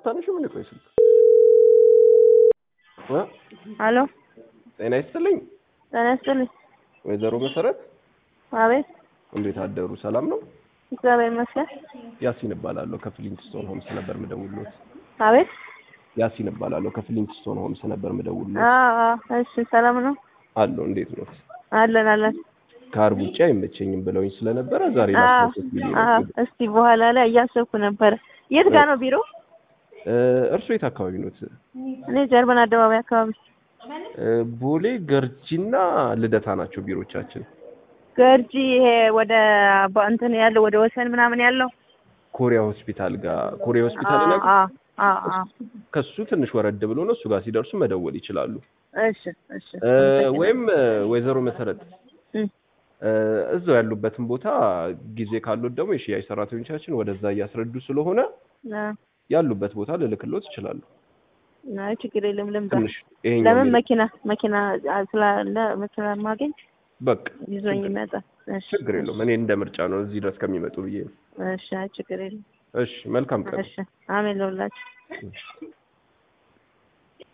አታነሺም? ምን ቆይ ስልክ እ አሎ ጤና ይስጥልኝ ጤና ይስጥልኝ። ወይዘሮ መሰረት አቤት እንዴት አደሩ? ሰላም ነው? እግዚአብሔር ይመስገን። ያሲን እባላለሁ ከፍሊንትስቶን ሆምስ ነበር ምደውልሎት። አቤት ያሲን እባላለሁ ከፍሊንትስቶን ሆምስ ነበር ምደውልሎት። አዎ አዎ፣ እሺ ሰላም ነው አለሁ እንዴት ነው? አለን አለን። ከአርብ ውጭ አይመቸኝም ብለውኝ ስለነበረ ዛሬ አዎ ላስመሰት ብዬ አዎ፣ ነው። እስቲ በኋላ ላይ እያሰብኩ ነበረ። የት ጋር ነው ቢሮ? እ እርሶ የት አካባቢ ኖት? እኔ ጀርመን አደባባይ አካባቢ። እ ቦሌ ገርጂና ልደታ ናቸው ቢሮቻችን። ገርጂ ይሄ ወደ ባ- እንትን ያለው ወደ ወሰን ምናምን ያለው ኮሪያ ሆስፒታል ጋር ኮሪያ ሆስፒታል አዎ ነው። አዎ አዎ አዎ። ከሱ ትንሽ ወረድ ብሎ ነው። እሱ ጋር ሲደርሱ መደወል ይችላሉ። እሺ እሺ። እ ወይም እ ወይዘሮ መሰረት እም፣ እ እዛው ያሉበትን ቦታ ጊዜ ካሉት ደግሞ የሽያጭ ሰራተኞቻችን ወደዛ እያስረዱ ስለሆነ አዎ። ያሉበት ቦታ ልልክሎት ይችላሉ። አይ ችግር የለም ልምጣ። ትንሽ ይሄኛው ለምን የሚል- መኪና መኪና ስላለ መኪና ማገኝ በቃ ይዞኝ ይመጣል። እሺ ችግር የለውም። እኔ እንደ ምርጫ ነው እዚህ ድረስ ከሚመጡ ብዬ ነው። እሺ፣ አይ ችግር የለም። እሺ መልካም ቀን። እሺ፣ አሜን ለሁላችሁ።